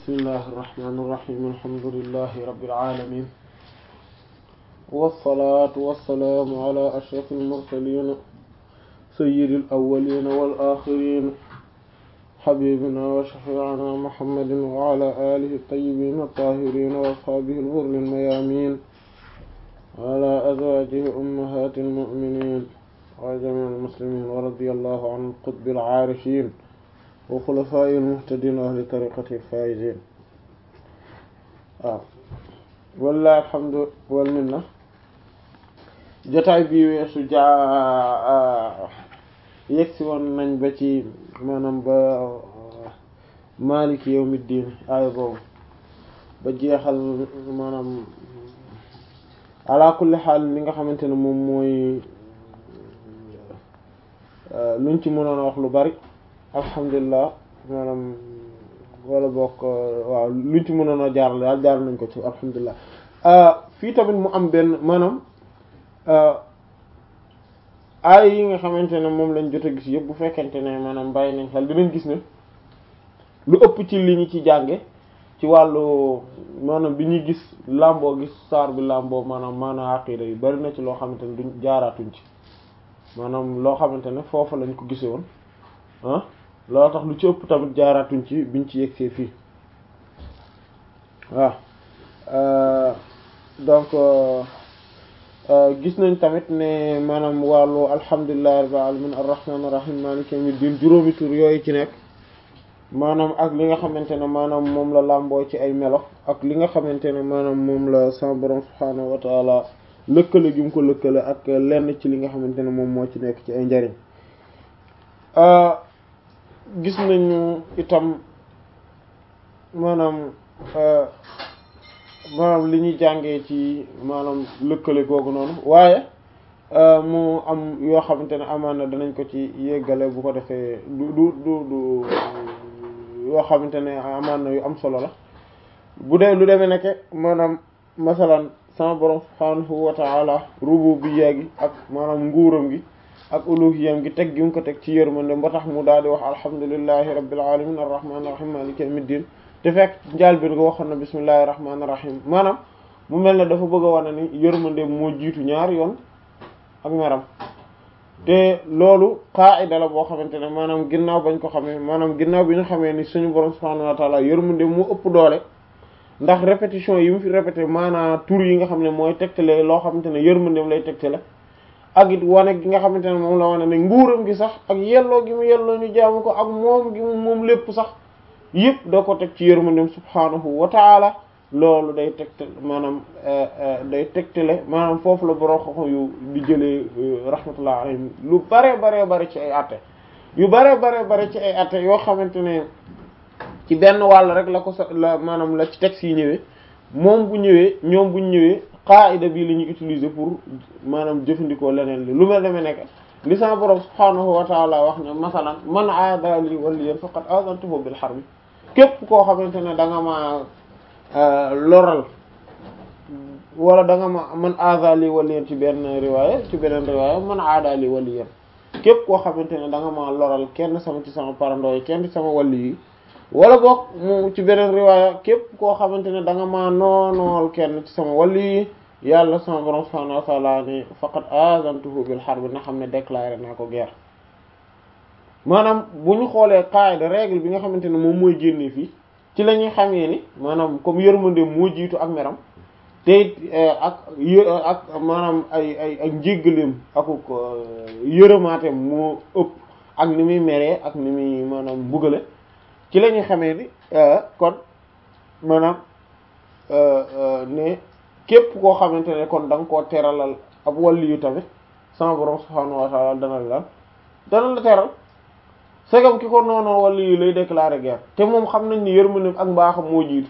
bismillahi irrahmani irrahim alhamdulilahi rabbil alamin wasalaatu wasalaamu ala ashraf almursalin sayyidil awwalin wal axirin xabibina wa shafiicina muhammadin wa ala alihi tayyibin tahirin wa ashaabihi alghurri almayamin wa ala azwajihi ummahati almuminin wa jamii almuslimin wa radiyallahu an qutbi alcaarifin wa xulafaa'i almuhtadiin wa ahli tariqati alfaa'iziin waaw wallaahi alhamdu wal minna jotaay bi weesu jaa yegsi woon nañ ba ci maanaam ba maaliki yawmi diin aaya boobu ba jeexal maanaam ala kulli xaal li nga xamante ne moom mooy luñ ci mënoon a wax lu bari alhamdulilah maanaam wala bokk waaw luñ ci mënoon a jaar daal jaar nañ ko ci alhamdulilah fii tamit mu am benn maanaam aay yi nga xamante ne moom lañ jot a gis yëpp bu fekkente ne maanaam bàyyi nañ xel dinañ gis ne lu ëpp ci li ñu ci jànge ci wàllu maanaam bi ñuy gis làmboo gis saar bi làmboo maanaam maanaam aqida yi bari na ci loo xamante ne duñ jaaraatuñ ci maanaam loo xamante ne foofu lañ ko gise woon ah loolu tax lu ci ëpp tamit jaaraatuñ ci biñ ci yegsee fii waaw donc gis nañ tamit ne maanaam wàllu alhamdulillahi rabbil alamin arrahmanir rahim maliki yawmiddin juróomi tur yooyu ci nekk maanaam ak li nga xamante ne maanaam moom la làmboo ci ay melo ak li nga xamante ne maanaam moom la sa borom subhaanahu wa taala lëkkale gi mu ko lëkkale ak lenn ci li nga xamante ne moom moo ci nekk ci ay njariñ gis nañu itam maanaam maanaam li ñuy jàngee ci maanaam lëkkale googu noonu waaye mu am yoo xamante ne amaan na danañ ko ci yeggale bu ko defee du du du du yoo xamante ne amaan na yu am solo la bu dee lu demee nekke maanaam masalan sama borom subhaanahu wa ta'ala rububiyya gi ak maanaam nguuram gi ak uluhiyam gi teg gi mu ko teg ci yërmande ba tax mu daal di wax alhamdulillahi rabbil alamin arrahmanir rahim maliki yawmiddin te fekk njaal bi nga waxoon na bismillahir rahmanir rahim maanaam mu mel ne dafa bëgg a wane ni yërmande moo jiitu ñaar yoon ak meram te loolu qaida la boo xamante ne maanaam ginnaaw bañ ko xamee maanaam ginnaaw bi ñu xamee ni suñu borom subhanahu wa ta'ala yërmande moo ëpp doole ndax répétition yi mu fi répété maanaam tur yi nga xam ne mooy tegtale loo xamante ne yërmandeem lay tegtale ak it wane gi nga xamante ne moom la wane ne nguuram gi sax ak yelloo gi mu yelloo ñu jaamu ko ak moom gi mu moom lépp sax yëpp da ko teg ci yërmandeem subhaanahu wa taala loolu day tegtal maanaam day tegtale maanaam foofu la borom xoxo yu di jëlee rahmatullah alayhim lu bare bare bare ci ay atte yu bare bare bare ci ay atte yoo xamante ne ci benn wàll rek la ko sa la maanaam la ci texte yi ñëwee moom bu ñëwee ñoom buñ ñëwee qaida bii la ñuy utiliser pour maanaam jëfandikoo leneen li lu mel deme nekk li sama borom subhaanahu wa taala wax ne masalan man aada li waliyan faqad azantuhu bil harbi képp koo xamante ne da nga ma loral wala da nga ma man aada li waliyan ci benn riwaaya ci beneen riwaaya man aada li waliyan képp koo xamante ne da nga ma loral kenn sama ci sama parandooy kenn ci sama wali yi wala boog mu ci beneen riwaaya képp koo xamante ne da nga maa noonool kenn ci sama wàll yi yàlla sama borom subhaanahu wa ta'ala ni faqad azantuhu bil harb na xam ne déclaré naa ko guerre maanaam bu ñu xoolee qaida règle bi nga xamante ne moom mooy génnee fii ci la ñuy xamee ni maanaam comme yërmande moo jiitu ak meram te ak ak maanaam ay ay ak njéggaleem akuk yërëmaateem moo ëpp ak ni muy meree ak ni muy maanaam mbugale ci la ñuy xamee ni kon maanaam ne képp koo xamante ne kon da nga koo teralal ab wàlli yu tamit sama borom subhaanahu wa ta'ala dana la dana la teral segam ki ko noonoo wàlli yu lay déclarer guerre te moom xam nañ ni yërmande ak mbaaxam moo jiitu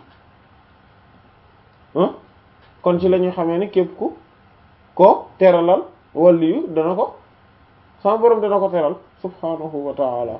kon ci la ñuy xamee ni képp ku ko teralal wàlli yu dana ko sama borom dana ko teral subhaanahu wa ta'ala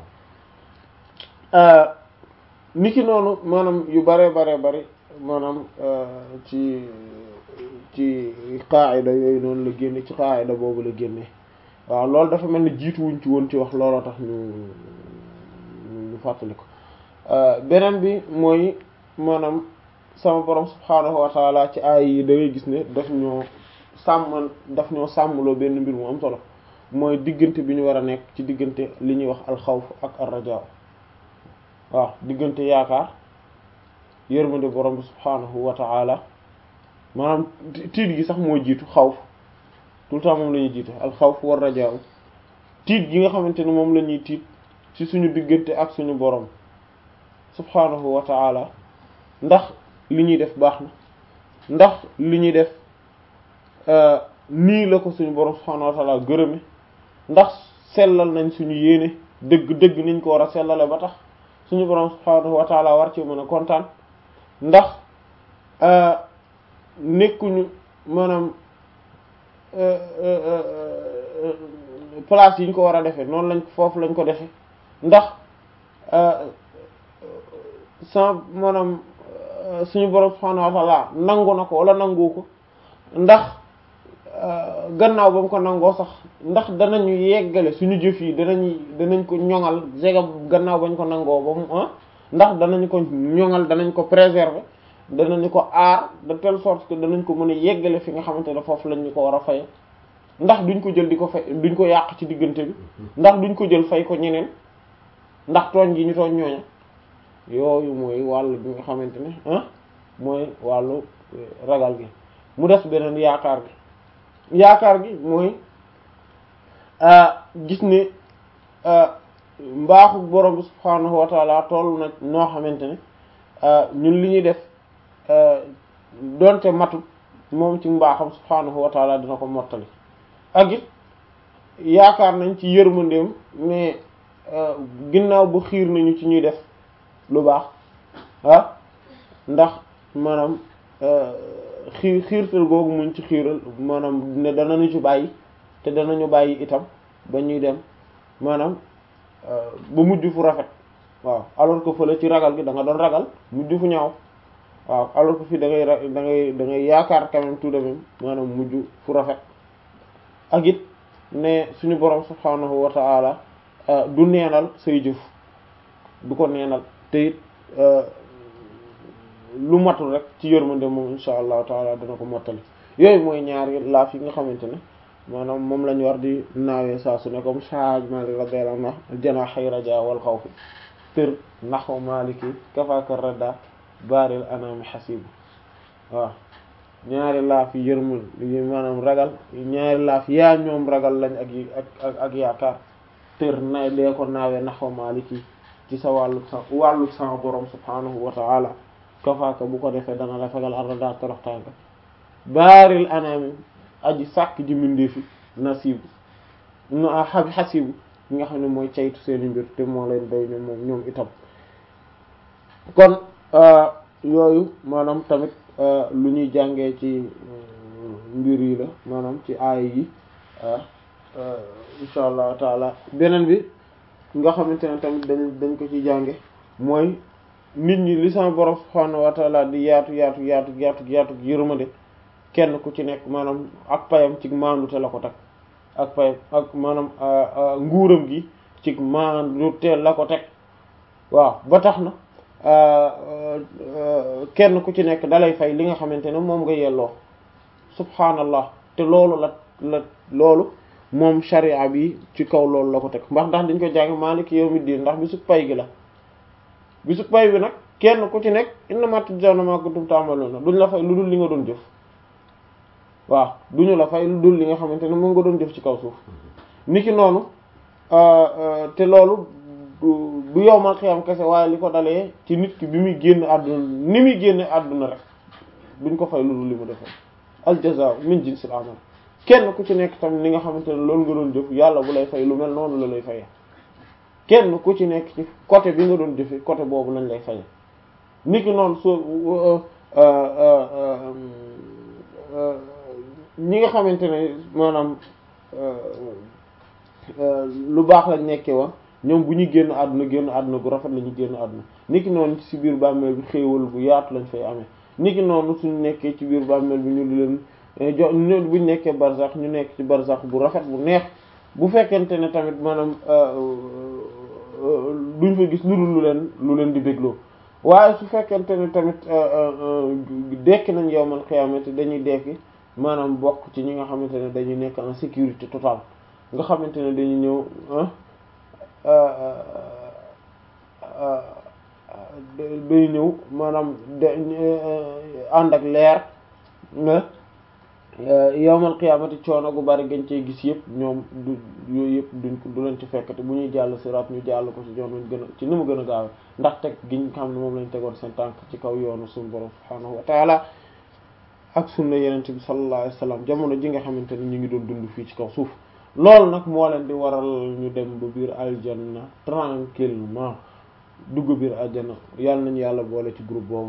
niki noonu maanaam yu bare bare bari maanaam ci ci qaayida yooyu noonu la génne ci qaayida boobu la génne waaw loolu dafa mel ni jiitu wuñ ci woon ci wax looloo tax ñu ñu fàttali ko beneen bi mooy maanaam sama borom subhaanahu wa taala ci aay yi da ngay gis ne daf ñoo sàmmal daf ñoo sàmmloo benn mbir mu am solo mooy diggante bi ñu war a nekk ci diggante li ñuy wax alxawf ak arrajaa waaw diggante yaakaar yërmande borom bi subhaanahu wa taala maanaam tiit gi sax moo jiitu xawf tout le temps moom la ñuy jiitu alxawf war rajaa tiit gi nga xamante ne moom la ñuy tiit ci suñu diggante ak suñu borom subhaanahu wa taala ndax li ñuy def baax na ndax li ñuy def nii la ko suñu borom subhaanahu wa taala gërëme ndax sellal nañ suñu yéene dëgg dëgg niñ ko war a sellale ba tax suñu borom subhaanahu wa taala war ci mën a kontaan ndax nekkuñu maanaam place yi ñu ko war a defee noonu lañ foofu lañ ko defee ndax sans maanaam suñu borom subhaanahu wa taala nangu na ko wala nangu ko ndax gannaaw ba mu ko nangoo sax ndax danañu yeggale suñu jëf yi danañ danañ ko ñoŋal jega gannaaw bañ ko nangoo ba mu ah ndax danañ ko ñoŋal danañ ko préserver danañu ko aar de telle sorte que danañ ko mën a yeggale fi nga xamante ne foofu lañ ñu ko war a faye ndax duñ ko jël di ko fay duñ ko yàq ci diggante bi ndax duñ ko jël fay ko ñeneen ndax tooñ gi ñu tooñ ñooña yooyu mooy wàllu bi nga xamante ne ah mooy wàllu ragal gi mu des beneen yaakaar gi yaakaar gi mooy gis ne mbaaxu borom bi subhaanahu wa taala toll na noo xamante ne ñun li ñuy def donte matut moom ci mbaaxam subhaanahu wa taala dina ko mottali ak it yaakaar nañ ci yërmandeem mais ginnaaw bu xiir nañu ci ñuy def lu baax ah ndax maanaam xiir xiirtal googu muñ ci xiiral maanaam ne danañu ci bàyyi te danañu bàyyi itam ba ñuy dem maanaam ba mujj fu rafet waaw alors que fële ci ragal gi da nga doon ragal mujj fu ñaaw waaw alors que fii da ngay da ngay da ngay yaakaar quand même tout de même maanaam mujj fu rafet ak it ne suñu borom subhanahu wa ta'ala du neenal say jëf du ko neenal te it lu matul rek ci yërmande moom insha allahu taala dana ko mottali yooyu mooy ñaari laaf yi nga xamante ne maanaam moom lañu war di naawee saa su ne comme Hajj Malik radiyallahu anhu janaahi rajaa wal xawfi tër naxu maliki kafaka radda baaril anami xasibu waaw ñaari laaf yi yërmul yi maanaam ragal ñaari laaf yaa ñoom ragal lañ ak ak ak yaakaar tër na dee ko naawee naxu maliki ci sa wàllu sa wàllu sa borom subhanahu wa ta'ala kafaaka bu ko defee dana la fegal arada toroxtaanga baaril anami aji sàkk ji mindeefi nasibu no a xab xasibu ñi nga xam ne mooy caytu seeni mbir te moo leen doy ñoom moom ñoom itam kon yooyu maanaam tamit lu ñuy jàngee ci mbir yi la maanaam ci aay yi insha allahu taala beneen bi nga xamante ne tamit dañ dañ ko ci jànge mooy nit ñi li sama borom subhaanahu wa taala di yaatu yaatu yaatu yaatu yaatu yërmande kenn ku ci nekk maanaam ak payam ci maandute la ko teg ak payam ak maanaam nguuram gi ci maandute la ko teg waaw ba tax na kenn ku ci nekk dalay fay li nga xamante ne moom nga yelloo subhaanallah te loolu la la loolu moom sharia bi ci kaw loolu la ko teg ndax ndax dañ ko jàng maaliki yawmiddin ndax bisu pay gi la bisu pay bi nag kenn ku ci nekk innamaa tujzawna maa kuntum ta'maluuna duñ la fay lu dul li nga doon jëf waaw duñu la fay lu dul li nga xamante ne moom nga doon jëf ci kaw suuf niki noonu te loolu du yowmal xiyam kese waaye li ko dalee ci nit ki bi muy génn àdduna ni muy génn àdduna rek duñ ko fay lu dul li mu defee al jazaa'u min jinsil amal kenn ku ci nekk tamit li nga xamante ne loolu nga doon jëf yàlla bu lay fay lu mel noonu la lay fayee kenn ku ci nekk ci côté bi nga doon jëfe côté boobu lañ lay fayee niki noonu soo ñi nga xamante ne maanaam lu baax lañ nekkee wa ñoom bu ñu génn àdduna génn àdduna gu rafet la ñu génn àdduna niki noonu ci biir bàmmeel bi xéewal bu yaatu lañ fay amee niki noonu suñu nekkee ci biir bàmmeel bi ñu di leen jo buñ nekkee barzax ñu nekk ci barzax bu rafet bu neex bu fekkente ne tamit maanaam duñ fa gis lu dul lu leen lu leen di bégloo waaye su fekkente ne tamit dekki nañ yowmal qiyaamati dañuy dekki maanaam bokk ci ñi nga xamante ne dañuy nekk en sécurité totale nga xamante ne dañuy ñëw day ñëw maanaam de ànd ak leer nga yowmal qiyaamati coono gu bari gañ cee gis yëpp ñoom du yooyu yëpp duñ ko du leen ci fekkate bu ñuy jàll siraat ñu jàll ko ci yoon wañ gën a ci ni mu gën a gaawe ndax teg giñ xam ne moom lañ tegoon seen tànk ci kaw yoonu suñu borom subhaanahu wa taala ak sunna yenente bi sallallahu alayhi wasallam jamono ji nga xamante ne ñu ngi doon dund fii ci kaw suuf loolu nag moo leen di waral ñu dem ba biir aljanna tranquillement dugg biir aljanna yàlla nañu yàlla boole ci groupe boobu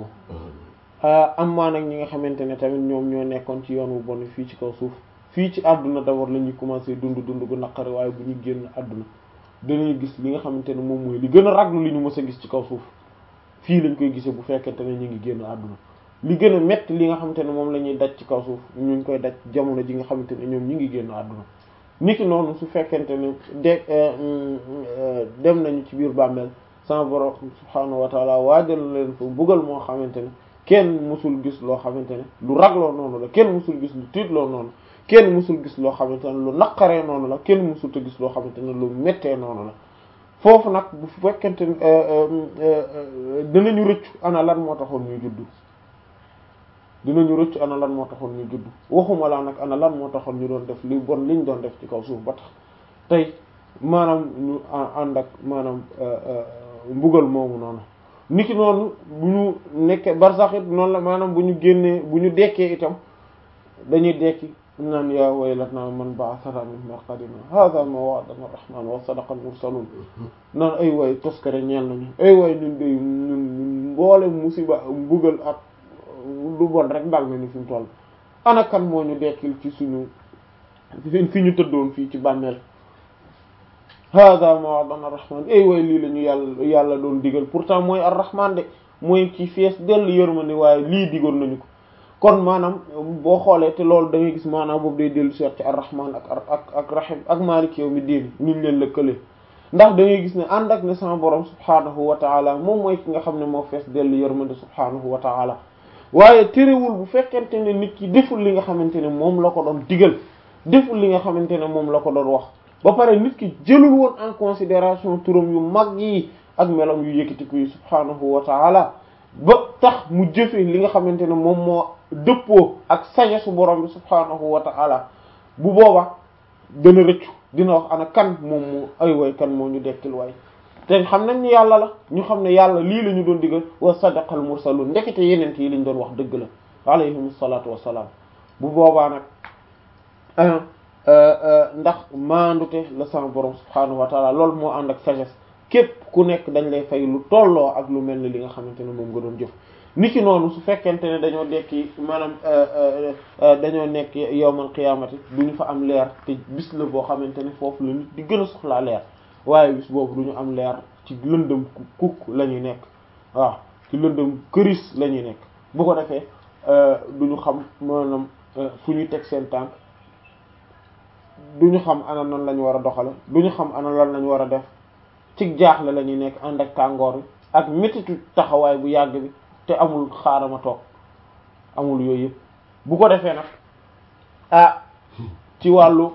am maa nag ñi nga xamante ne tamit ñoom ñoo nekkoon ci yoon wu bon fii ci kaw suuf fii ci àdduna d'abord la ñuy commencer dund dund gu naqari waaye bu ñu génn àdduna danañu gis li nga xamante ne moom mooy li gën a raglu li ñu mës a gis ci kaw suuf fii lañ koy gisee bu fekkente ne ñu ngi génn àdduna li gën a metti li nga xamante ne moom la ñuy daj ci kaw suuf ñu ngi koy daj jamono ji nga xamante ne ñoom ñi ngi génn àdduna niki noonu su fekkente ne de dem nañu ci biir bàmmeel sama borom subhaanahu wa taala waajal leen fa buggal moo xamante ne kenn musul gis loo xamante ne lu ragloo noonu la kenn musul gis lu tiitloo noonu kenn musul gis loo xamante ne lu naqaree noonu la kenn musul te gis loo xamante ne lu mettee noonu la foofu nag bu fekkente ne dinañu rëccu ana lan moo taxoon ñuy juddu dinañu rëccu ana lan moo taxoon ñu juddu waxuma laa nag ana lan moo taxoon ñu doon def li bon liñ doon def ci kaw suuf ba tax tey maanaam ñu ànd ak maanaam mbugal moomu noonu niki noonu bu ñu nekkee barsax it noonu la maanaam bu ñu génnee bu ñu dekkee itam dañuy dekki naan yaa waylatna man ba'athana min marqadina hadha ma wa'adana ar-rahman wa sadaqa al-mursalun naan ay way toskare ñeel nañu ay way ñun day ñun ñun mboole musiba mbugal ak lu bon rek dal na ni fi mu toll ana kan moo ñu dekkil ci suñu fi ñu tëddoon fii ci bàmmeel hada ma wa'adana ar-rahman ay way lii la ñu yàlla yàlla doon digal pourtant mooy ar-rahman de mooy ci fees dell yërmande waaye lii digoon nañu ko kon maanaam boo xoolee te loolu da ngay gis maanaam boobu day dellu seet ci ar-rahman ak ak ak rahim ak malik yawmi diin niñ leen lëkkale ndax da ngay gis ne ànd ak ne sama borom subhaanahu wa taala moom mooy ki nga xam ne moo fees dell yërmande subhaanahu wa taala waaye terewul bu fekkente ne nit ki deful li nga xamante ne moom la ko doon digal deful li nga xamante ne moom la ko doon wax ba pare nit ki jëlul woon en considération turam yu mag yi ak melam yu yëkkatiku yi subhaanahu wa taala ba tax mu jëfe li nga xamante ne moom moo dëppoo ak sañesu borom bi subhaanahu wa taala bu booba dana rëccu dina wax ana kan moom moo ay way kan moo ñu dekkil waay te xam nañ ni yàlla la ñu xam ne yàlla lii la ñu doon digal wa sadaqal mursalun ndekete yenent yi liñ doon wax dëgg la alayhim salaatu wassalaam bu boobaa nag ndax maandute la sama borom subhaanahu wa taala loolu moo ànd ak sagesse képp ku nekk dañ lay fay lu tolloo ak lu mel ni li nga xamante ne moom nga doon jëf niki noonu su fekkente ne dañoo dekki maanaam dañoo nekk yowmal qiyaamati duñu fa am leer te bis la boo xamante ne foofu la nit di gën a soxlaa leer waaye bis boobu duñu am leer ci lëndëm kukk la ñuy nekk waaw ci lëndëm këris la ñuy nekk bu ko defee duñu xam maanaam fu ñu teg seen tànk duñu xam ana nan lañu war a doxale duñu xam ana lan lañu war a def ci jaaxle la ñuy nekk ànd ak tàngoor bi ak métitu taxawaay bu yàgg bi te amul xaarama toog amul yooyu yëpp bu ko defee nag ah ci wàllu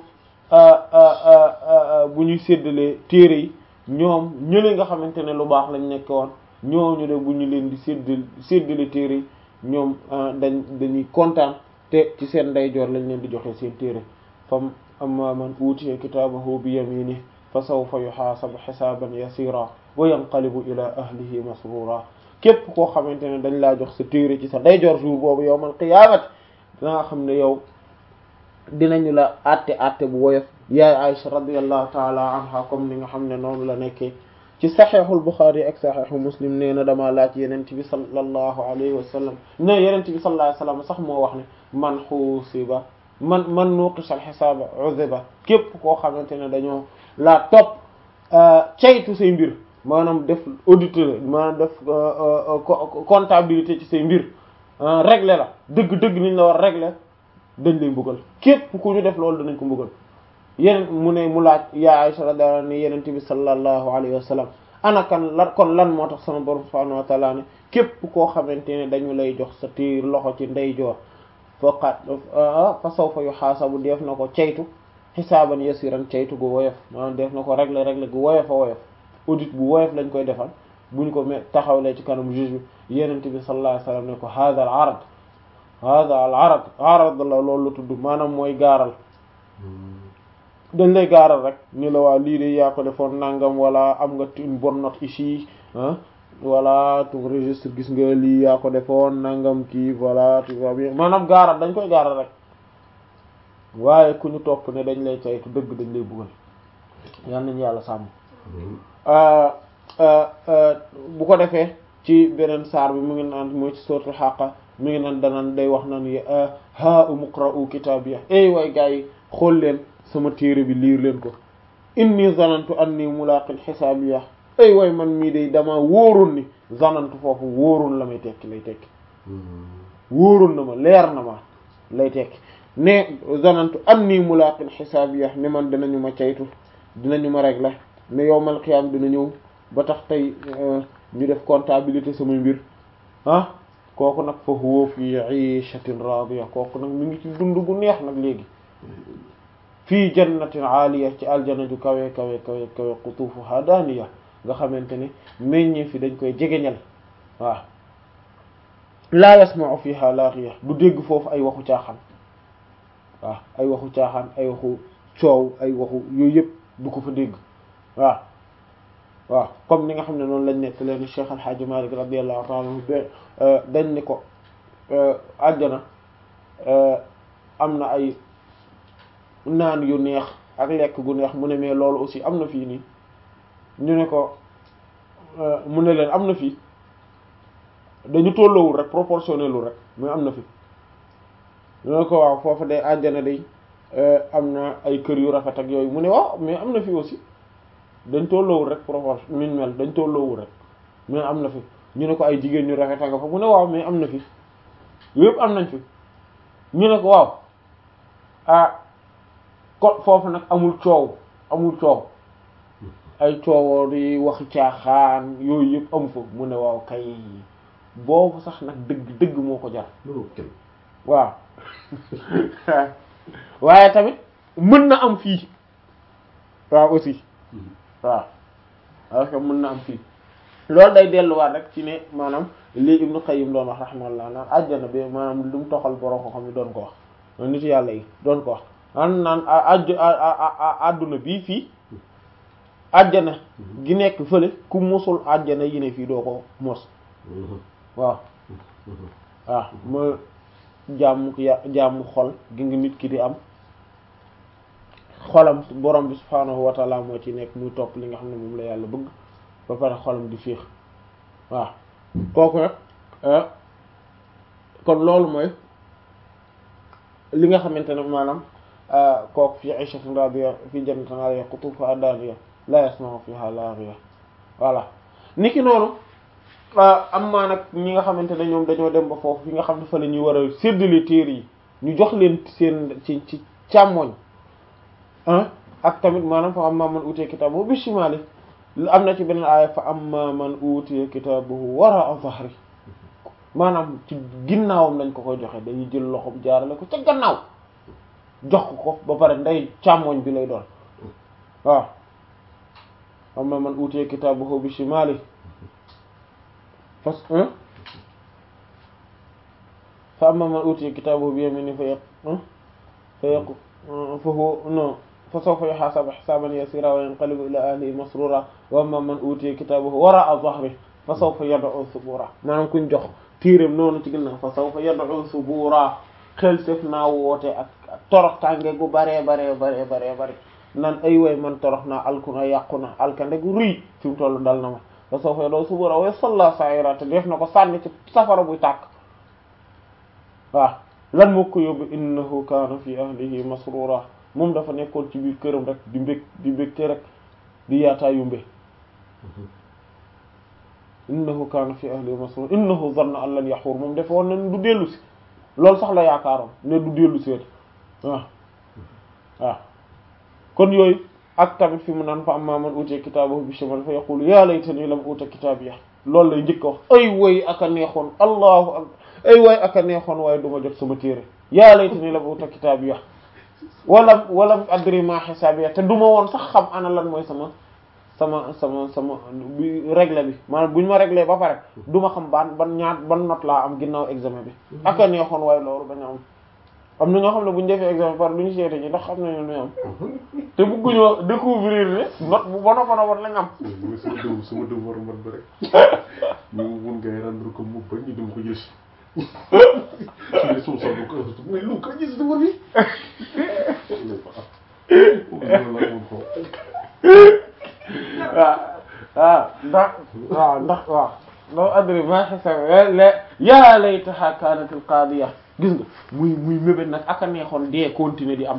bu ñuy séddalee téere yi ñoom ñële nga xamante ne lu baax lañ nekk woon ñooñu de bu ñu leen di séddal séddale téere yi ñoom dañ dañuy kontaan te ci seen ndeyjoor lañ leen di joxe seen téere fam amma man utiya kitaabahu bi yamini fa sawfa yuhaasabu xisaaban yasira wa yanqalibu ila ahlihi masrura képp koo xamante ne dañ laa jox sa téere ci sa ndeyjoor jour boobu yawmal qiyaamati danga xam ne yow dinañu la àtte àtte bu woyof yaay Aisha radiyallahu taala anha comme ni nga xam ne noonu la nekkee ci saxeexul Buxaari ak saxeexu Muslim nee na damaa laaj yenent bi sallallahu alayhi wa sallam ne yenent bi sallallahu alayhi wa sallam sax moo wax ne man xuusiba man man nuqisha al-xisaaba uziba képp koo xamante ne dañoo laa topp caytu say mbir maanaam def auditeur maanaam def comptabilité ci say mbir régler la dëgg-dëgg niñ la war régler dañ lay mbugal képp ku ñu def loolu danañ ko mbugal yeneen mu ne mu laaj yaa Aisha radiyallahu anha yeneen bi sallallahu alayhi wa sallam ana kan lan kon lan moo tax sama borom subhanahu wa ta'ala ne képp koo xamante ne dañu lay jox sa tiir loxo ci ndeyjoor faqat fa sawfa yuhasabu def na ko ceytu xisaaban yasiran ceytu gu woyof maanaam def na ko régler régler gu woyof a woyof audit bu woyof lañ koy defal buñ ko me taxawlee ci kanam juge bi yenente bi sallallahu alayhi wasallam ne ko hada al arad hada al arad arad la loolu la tudd maanaam mooy gaaral dañ lay gaaral rek ni la waa lii de yaa ko defoon nangam wala am nga une bonne note ici ah voilà ton registre gis nga lii yaa ko defoon nangam kii voilà tu vois bien maanaam gaaral dañ koy gaaral rek waaye ku ñu topp ne dañ lay caytu dëgg dañ lay buggal yal nañu yàlla sàmm bu ko defee ci beneen saar bi mu ngi naan mooy ci suratul Haqqa mi ngi naan danaan day wax naan ha umqra'u kitabiya ey waay gars yi xool leen sama téere bi liir leen ko inni zanantu anni mulaqin hisabiya ey waay man mii day dama wóorul ni zanantu foofu wóorul la may tekki lay tekki wóorul na ma leer na ma lay tekki ne zanantu anni mulaqin hisabiya ne man dinañu ma caytu dinañu ma régler ne yowmal qiyam dina ñëw ba tax tey ñu def comptabilité sama mbir ah kooku nag fa huwa fi 'ishatin radiya kooku nag mi ngi ci dund gu neex nag léegi fii jannatin aaliya ci aljana ju kawe kawe kawe kawe qutuufuha daaniya nga xamante ne meññee fi dañ koy jegeñal waaw laa yasma'u fiha laaxiya du dégg foofu ay waxu caaxaan waaw ay waxu caaxaan ay waxu coow ay waxu yooyu yëpp du ko fa dégg waaw waaw comme ni nga xam ne noonu lañ nekk leen Cheikh Al Hadj Malick radiyallahu ta'ala anhu dañ ni ko àjjana am na ay naan yu neex ak lekk gu neex mu ne mais loolu aussi am na fii nii ñu ne ko mu ne leen am na fii dañu tolloowul rek proportionnelul rek mais am na fi ñu ne ko waaw foofu day àjjana day am na ay kër yu rafet ak yooyu mu ne waaw mais am na fi aussi dañ tolloowul rek proportion min mel dañ tolloowul rek mais am na fi ñu ne ko ay jigéen ñu rafet nga fa mu ne waaw mais am na fi yëpp am nañ fi ñu ne ko waaw ah ko foofu nag amul coow amul coow ay coowoo di waxi caaxaan yooyu yëpp amu fa mu ne waaw kay boobu sax nag dëgg dëgg moo ko jar waaw waaye tamit mën na am fii waaw aussi waaw parce que mën na am fii loolu day delluwaat rek ci ne maanaam lii Ibnu Qayyim doon wax rahimahullah naan àjjana bi maanaam lu mu toxal borom ko xam ne doon ko wax nit yàlla yi doon ko wax naan naan ajj àdduna bii fii àjjana gi nekk fële ku mosul àjjana yi ne fii doo ko mos waaw waaw ma jàmm ya jàmm xol gi nga nit ki di am xolam borom bi subhaanahu wa taala moo ci nekk muy topp li nga xam ne moom la yàlla bëgg ba pare xolam di féex waaw kooku nag kon loolu mooy li nga xamante ne maanaam kooku fi ishatin radiya fi jannatin aliya qutufuha daniya la yasma'u fiha laghiya voilà niki noonu am maa nag ñi nga xamante ne ñoom dañoo dem ba foofu fi nga xam ne fa la ñuy war a séddale téere yi ñu jox leen seen ci ci càmmoñ ak tamit maanaam fa amma man utiya kitaabahu bi shimali am na ci beneen aaya fa amma man utiya kitaabahu wara'a dhahri maanaam ci ginnaawam lañ ko koy joxe dañuy jël loxoom jaarale ko ca gannaaw jox ko ko ba pare ndey càmmoñ bi lay doon waaw amma man utiya kitaabahu bi shimali fas fa amma man utiya kitaabahu bi yamini fa yaq fa yaq fa huwa non fa sawfa yuhasabu hisaban yasira wa yanqalibu ila ahlihi masrura wa amma man utiya kitaabahu wara'a dhahri fa sawfa yad'u subura maanaam kuñ jox tiiram noonu ci ginnaaw fa sawfa yad'u subura xel sef naa woote ak torox tànge gu baree baree baree baree bare nan ay way man torox naa alku na yàqu na alkande gu ruy fi mu toll dal na ma fa sawfa yad'u subura wa yasla sa'ira te def na ko sànni ci safara buy tàkk waaw lan moo ko yóbbu innahu kaana fi ahlihi masrura moom dafa nekkoon ci biir këram rek di mbég di mbégte rek di yaataa yumbe innahu kaana fi ahlihi masrura innahu zanna an lan yaxuur moom dafa woon ne du dellu si loolu sax la yaakaaroon ne du dellu si wet waaw waaw kon yooyu ak tamit fi mu naan fa amma man utiya kitaabahu bi shimal fa yaqulu ya laytani lam uta kitaabiya loolu lay njëkk a wax ay way aka neexoon allahu ak ay way aka neexoon waaye du ma jot sama téere ya laytani lam uta kitaabiya wala wala adri ma xisaabiya te du ma woon sax xam ana lan mooy sama sama sama sama bi réglé bi maanaam bu ñu ma réglé ba pare du ma xam ban ban ñaat ban note laa am ginnaaw examen bi aka neexoon waaye loolu bañ a am am na ñoo xam ne bu ñu defee examen par lu ñu seete ñi ndax xam nañu lu ñu am te bëgguñoo découvrir ne note bu bono bono bon lañ am mooy sama dëw sama dëw war mat ba rek ñu mun ngay rendre ko mu ba ñu dem ko jël si su dee suuf sax du ko mais lu ko gis dama bi waaw waaw ndax waaw ndax waaw ndax adri ma xisab la yaa laytaha kaanatil qaadiya gis nga muy muy mébét nag aka neexoon dee continuer di am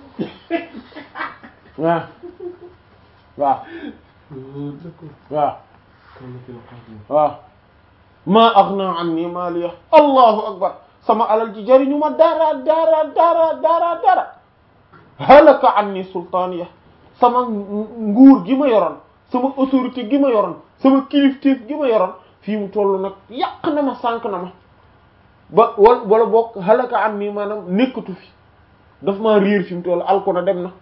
waaw waaw waaw waaw maa aghna anni maaliya allahu akbar sama alal ji jariñu ma dara dara dara dara dara halaka anni sultaaniya sama nguur gi ma yoroon sama autorité gi ma yoroon sama kilifteef gi ma yoroon fii mu toll nag yàq na ma sànq na ma ba wala wala boog halaka anni maanaam nekkatu fi daf maa riir fi mu toll alko na dem na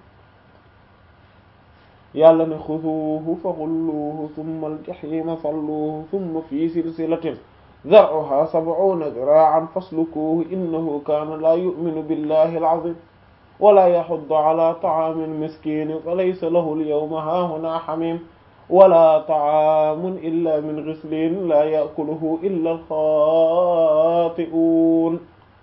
yàlla ne xuduuhu fa xulluuhu thumma aljahima salluuhu thumma fi silsilatin zar'uha sab'una zira'an faslukuuhu innahu kaana laa yu'minu billahi al-azim wala yaxuddu ala ta'aami al-miskiin falaysa lahu al-yawma haahunaa hamiim wala ta'aamun illa min ghisliin laa ya'kuluhu illa al-xaati'uun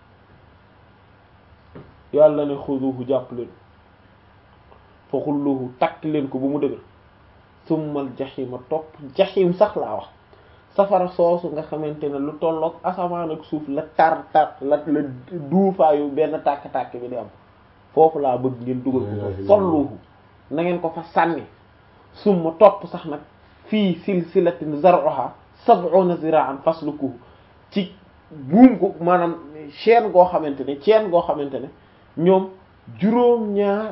yàlla ne xuduuhu jàpp leen fa xulluhu takk leen ko bu mu dëgër summal jaxima topp jaxim sax laa wax safara soosu nga xamante ne lu tolloog asamaan ak suuf la tar tar la la duufaayu benn tàkk-tàkk bi di am foofu laa bëgg ngeen dugal ko fa solluhu na ngeen ko fa sànni summa topp sax nag fii silsilatin zar'uha sab'una zira'an faslukuhu ci buum ko maanaam chaîne goo xamante ne chaîne goo xamante ne ñoom juróom ñaar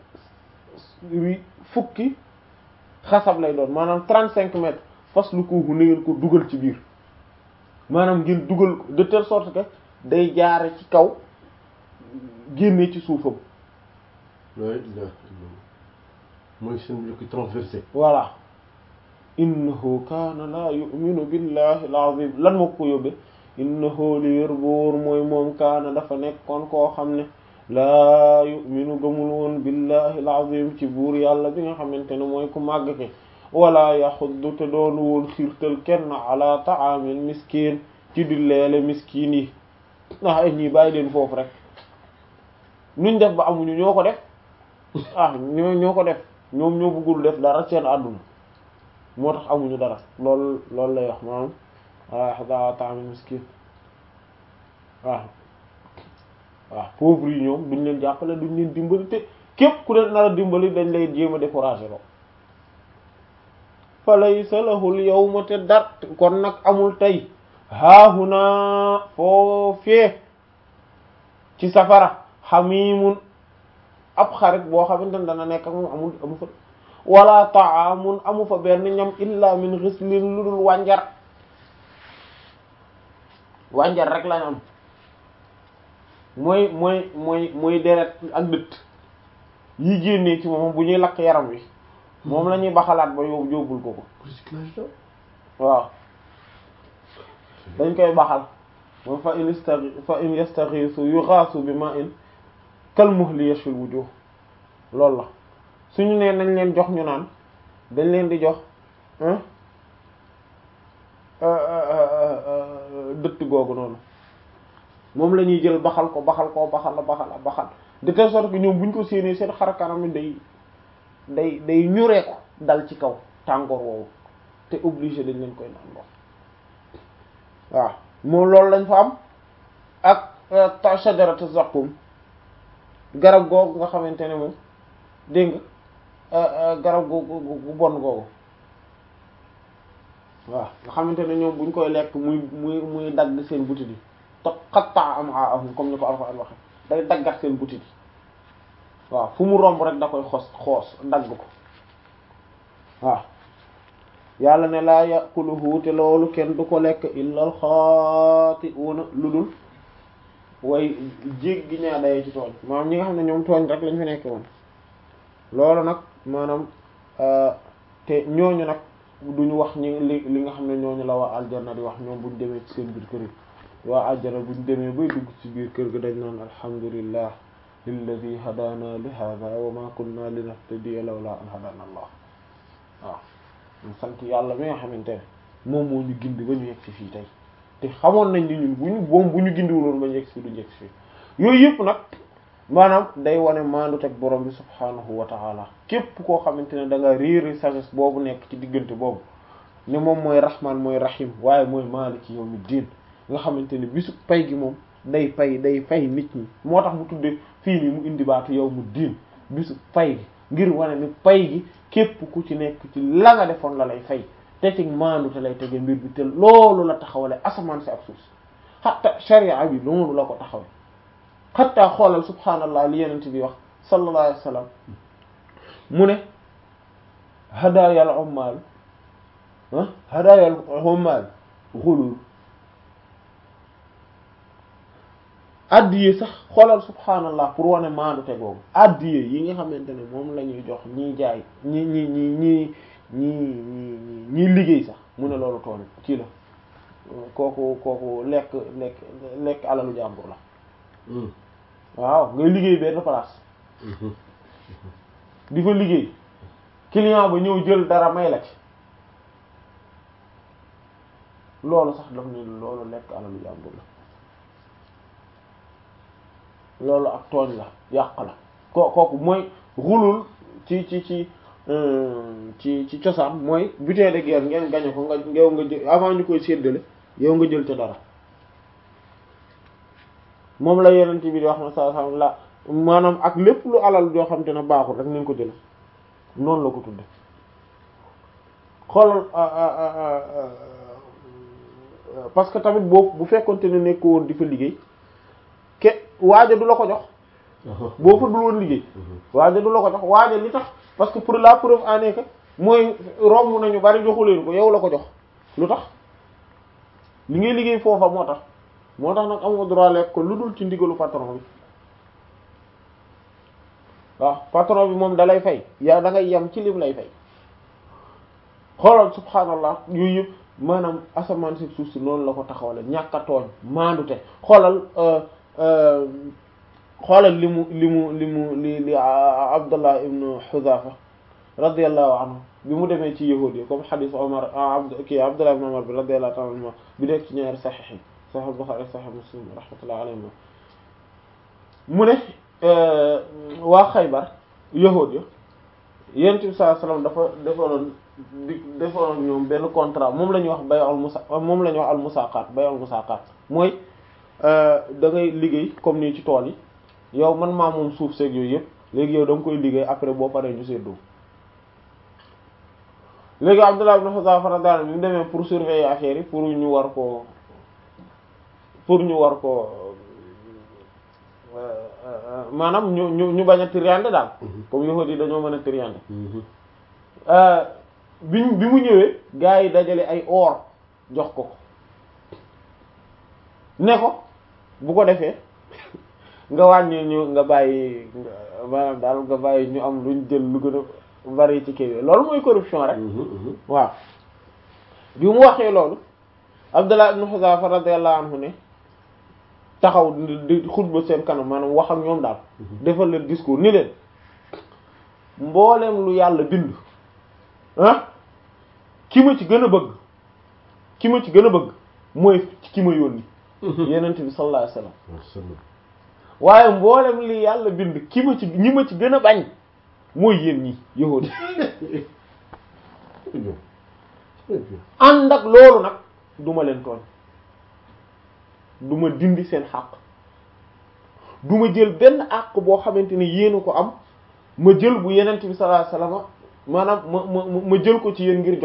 fukki xasab lay doon maanaam trente cinq mètres faslukuhu na ngeen ko dugal ci biir maanaam ngeen dugal ko de telle sorte que day jaare ci kaw génne ci suufam mooy seen yokki transversé voilà innahu kaana laa yu'minu billahi al-azim lan moo ko yóbbe innahu li wér boor mooy moom kaana dafa nekkoon koo xam ne laa yu'minu gëmul woon billahi al-azim ci buur yàlla bi nga xamante ne mooy ku màgg ke wala yaxuddu te doonu woon xiirtal kenn ala ta'amil miskin ci di leele miskin yi ndax ay ñii bàyyi leen foofu rek nuñ def ba amuñu ñoo ko def ah ñoo ñoo ko def ñoom ñoo bëggul def dara seen àdduna moo tax amuñu dara loolu loolu lay wax maanaam wala ala ta'amil miskin waaw waaw pauvre yi ñoom duñ leen jàppale duñ leen dimbali te képp ku leen nar a dimbali dañ lay jéem a décourager loo fa laysa lahu al-yawma te dar kon nag amul tey haahuna foofee ci safara xamimun ab xarit boo xamante ne dana nekk ak moom amul amu fa wala ta'amun amu fa benn ñam illa min ghislin lu dul wànjar wànjar rek lañ am mooy mooy mooy mooy deret ak dëtt yi génnee ci moom bu ñuy lakk yaram wi moom la ñuy baxalaat ba yóbbu yóbbul ko ko waaw dañ koy baxal moom fa in istaghi fa in yastaghisu yughasu bi ma'in kal muhli yashfil wujuh loolu la suñu nee nañ leen jox ñu naan dañ leen di jox dëtt googu noonu moom la ñuy jël baxal ko baxal ko baxal baxal baxal de telle sorte que ñoom bu ñu ko séenee seen xar kanam mi day day day ñuree ko dal ci kaw tàngoor woowu te obligé dañ leen koy naan ndox waaw moom loolu lañ fa am ak ta shajaratu zaqum garab googu nga xamante ne moom dégg nga garab googu gu bon googu waaw nga xamante ne ñoom buñ koy lekk muy muy muy dagg seen butit yi to xattaa am ahum comme ni ko Alxuraan waxe day daggat seen butit yi waaw fu mu romb rek da koy xos xoos dagg ko waaw yàlla ne laa yaquluhu te loolu kenn du ko lekk illa al xaati'una lu dul way jéggi ñaa dayee ci tooñ maanaam ñi nga xam ne ñoom tooñ rek lañ fi nekke woon loolu nag maanaam te ñooñu nag duñu wax ñi li li nga xam ne ñooñu la waa aljanna di wax ñoom buñ demee ci seen biir kër yi waa aljanna buñ demee bay dugg ci biir kër ga dañ naan alhamdulillah lilladi hadana li hada wa ma kunna linahtadiya lawla an hadana allah waaw ñu sant yàlla mi nga xamante ne moom moo ñu gindi ba ñu yegg si fii tey te xamoon nañ ni ñun bu ñu boom bu ñu gindiwuloon ba ñu yegg si du yegg si fii yooyu yëpp nag maanaam day wane maandu teg borom bi subhaanahu wa taala képp koo xamante ne da nga réeri sagesse boobu nekk ci diggante boobu ne moom mooy rahman mooy rahim waaye mooy maaliki yawmi diin nga xamante ne bisu pay gi moom day pay day fay nit ñi moo tax mu tudde fii nii mu indi baatu yawmu diin bisu pay gi ngir wane ni pay gi képp ku ci nekk ci la nga defoon la lay fay te ci maandu te lay tege mbir bi te loolu la taxawale asamaan si ak suuf si xatta sharia bi loolu la ko taxawale xatta xoolal subhaanallah li yenent bi wax sallallahu alayhi wa sallam mu ne hadayal ummal ah hadayal ummal xulul addiye sax xoolal subhaanallah pour wane maandu te googu addiye yi nga xamante ne moom la ñuy jox ñiy jaay ñi ñi ñi ñi ñi ñi ñiy liggéey sax mu ne loolu tool ci la kooku kooku lekk lekk lekk alalu jàmbur la waaw ngay liggéey benn place di fa liggéey client ba ñëw jël dara may la ci loolu sax daf ni loolu lekk alalu jàmbur la loolu ak tooñ la yàq la ko kooku mooy xulul ci ci ci ci ci cosaan mooy butin de guerre ngeen gañe ko nga yow nga jël avant ñu koy séddale yow nga jël ca dara moom la yeneen bi di wax na sa sa la maanaam ak lépp lu alal joo xam te ne baaxul rek nañ ko jël noonu la ko tudde xoolal parce que tamit boobu bu fekkonte ne nekk woon di fa liggéey ke waaja du la ko jox boo fa dul woon liggéey waaja du la ko jox waaja li tax parce que pour la preuve en est que mooy romb nañu bari joxu leen ko yow la ko jox lu tax li ngay liggéey foofa moo tax moo tax nag amoo droit lekk ko lu dul ci ndigalu patron bi waaw patron bi moom dalay fay yaa da ngay yem ci lim lay fay xoolal subhaanallah yooyu yëpp maanaam asamaan si suuf si noonu la ko taxawale ñàkk a tooñ maandute xoolal xoolal li mu li mu li mu li li Abdullah ibn Huzafa radiyallahu anhu bi mu demee ci yahuud yi comme xadiis Omar abd kii Abdullah ibn Umar bi radiyallahu ta'ala anhu bi nekk ci ñaari saxiix yi Sahih Bukhari Sahih Muslim rahmatullahi alayhi mu ne waa Xaybar yahuud ya Yonent bi sallallahu alayhi wasallam dafa defaloon di defaloon ñoom benn contrat moom la ñuy wax bay'ul musa moom la ñuy wax al musaqat bay'ul musaqat mooy da ngay liggéey comme nii ci tool yi yow man maa moom suuf seeg yooyu yëpp léegi yow da nga koy liggéey après boo paree ñu seddoo léegi Abdullah ibn Huzafa radiyallahu anhu bi mu demee pour surveiller affaire yi pour ñu war ko pour ñu war ko maanaam ñu ñu ñu bañ a triande daal comme yahudi yi dañoo mën a triande bi bi mu ñëwee gars yi dajale ay or jox ko ko ne ko bu ko defee nga wàññi ñu nga bàyyi maanaam daal nga bàyyi ñu am luñ jël lu gën a bari ci kii loolu mooy corruption rek waaw bi mu waxee loolu Abdullah ibn Huzafa radiyallahu anhu ne taxaw di xutba seen kanam maanaam wax ak ñoom daal defal leen discours ni leen mbooleem lu yàlla bind ah ki ma ci gën a bëgg ki ma ci gën a bëgg mooy ki ma yónni yenent bi sallallahu alayhi wasallam waaye mboolem li yàlla bind ki ma ci ñi ma ci gën a bañ mooy yéen ñi yahudi ànd ak loolu nag duma leen tooñ duma dindi seen xàq duma jël benn àq boo xamante ni yéen a ko am ma jël bu yenent bi sallallahu alayhi wasallam maanaam ma ma ma jël ko ci yéen ngir jox